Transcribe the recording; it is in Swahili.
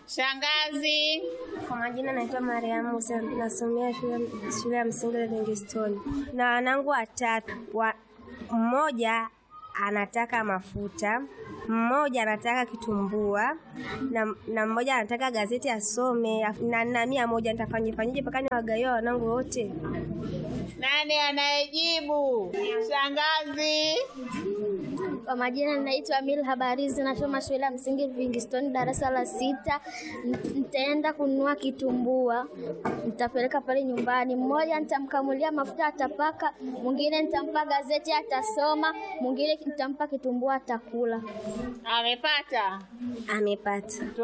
Shangazi. Kwa majina naitwa Mariamu Musa, nasomea shule, shule ya msingi Livingstone na wanangu watatu wa, mmoja anataka mafuta, mmoja anataka kitumbua na, na mmoja anataka gazeti asome afu- na na mia moja nitafanya fanyaje mpaka niwagawie wanangu wote? Nani anayejibu? Shangazi. Kwa majina naitwa Mil Habarizi, nasoma shule ya msingi Livingstone darasa la sita. N- Nitaenda kununua kitumbua, nitapeleka pale nyumbani. Mmoja nitamkamulia mafuta atapaka, mwingine nitampa gazeti atasoma, mwingine nitampa kitumbua atakula. Amepata. Amepata.